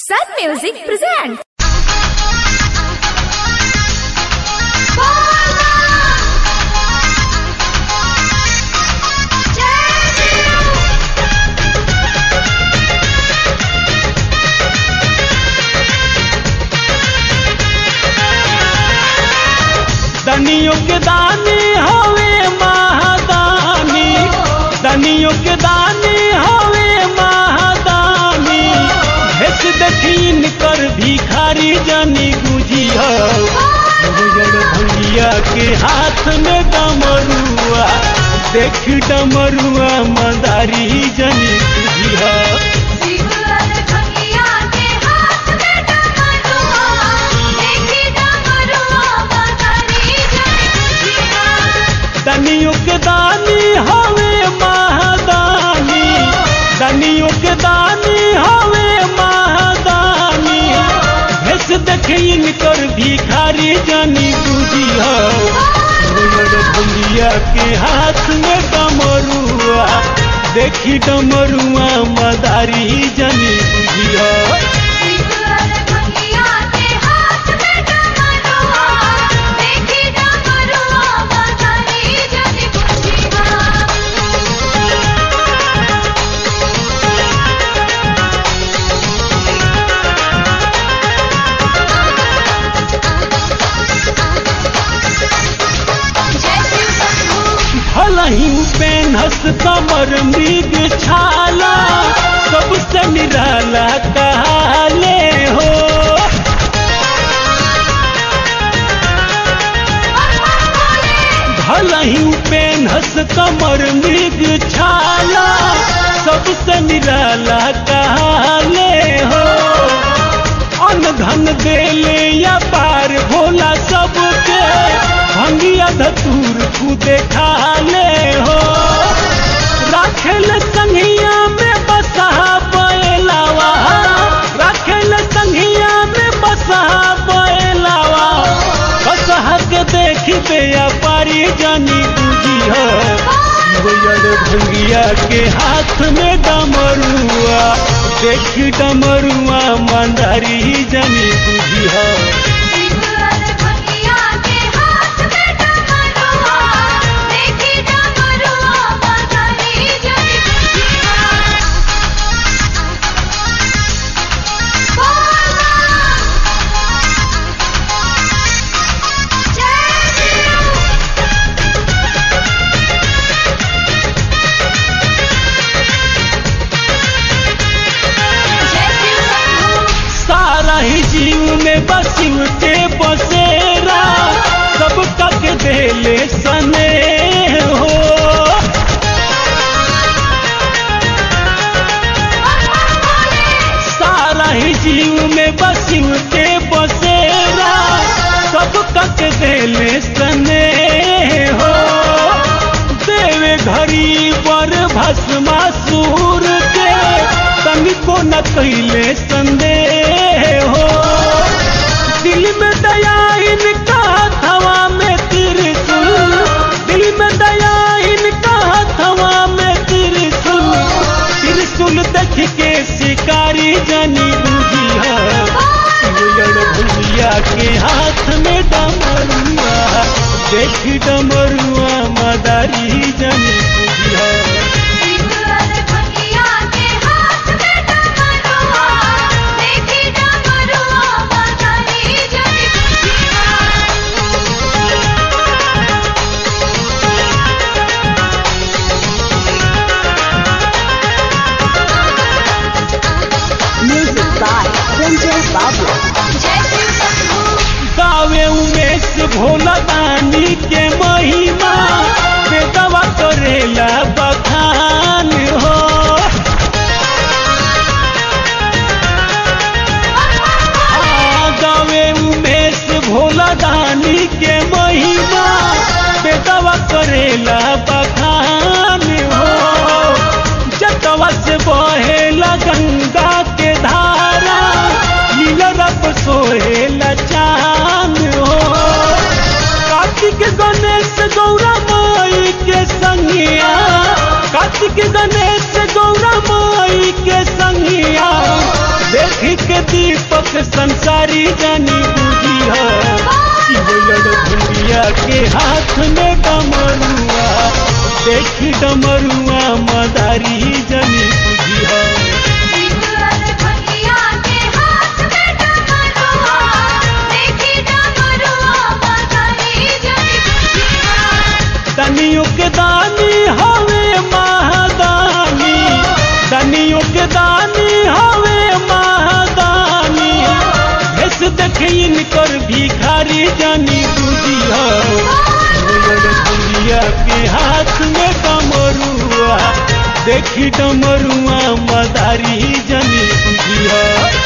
Sun Music presents. दनियों के दानी हवे महादानी दनियों के दानी हवे महादानी भेस देखीन कर भिखारी जनी गुजिया भैया के हाथ में डमरुआ देख डमरुआ मदारी जनी गुजिया दनियों के दानी हवे महादानी दनियों के दानी हवे महादानी भेस देखीन कर भिखारी जानी बुझिया भैया के हाथ में डमरुआ देखी डमरुआ मदारी जानी बुझिया भलही पेनहस कमर मृग छाला सबसे निराला कहाले हो भलही पेनहस कमर मृग छाला सबसे निराला कहाले हो अन धन देले या पार भोला सबके भंगिया धतूर खुदे खाले हो राखेल संघिया में बसा बैलावा राखेल संघिया में बसा बैलावा बसहा के देखी दे या पारी जानी बुझी हो भंगिया के हाथ में डमरुआ देख डमरुआ मंदारी जानी बुझी हो सारा ही जीव में बसिव के बसेरा सब तक देले सने हो सारा ही जीव में बसिव के बसेरा सब तक देले सने हो देवे घड़ी पर भस्मा सूर के तनिको न कैले संदेह हो दिल में दया इनका हथवा में त्रिशूल दिल में दया इनका हथवा में त्रिशूल त्रिशूल देख के शिकारी जानी बुझिया भैया के हाथ में डमरुआ देख डमरुआ मदारी जानी बुझिया Music by Sanjay Babu. गावे उमेश भोला दानी के महिमा बेदवा करेला बखान हो आ, गावे उमेश भोला दानी के महिमा बेदवा करेला बखान हो जतवा से बहेला गंगा के धारा नीला रब सोहेला चांद हो कार्तिक गणेश गौरा माई के संगिया कार्तिक गणेश गौरा माई के संगिया देख के दीपक संसारी जानी बुझी शिवलड़ भूरिया के हाथ में डमरुआ देखी डमरुआ मदारी जानी बुझी दनियों के दानी हवे महादानी दनियों के दानी हवे महादानी भेस देखे इनकर भिखारी जानी बुझी भूरिया के हाथ में डमरुआ देखी डमरुआ मदारी जानी बुझी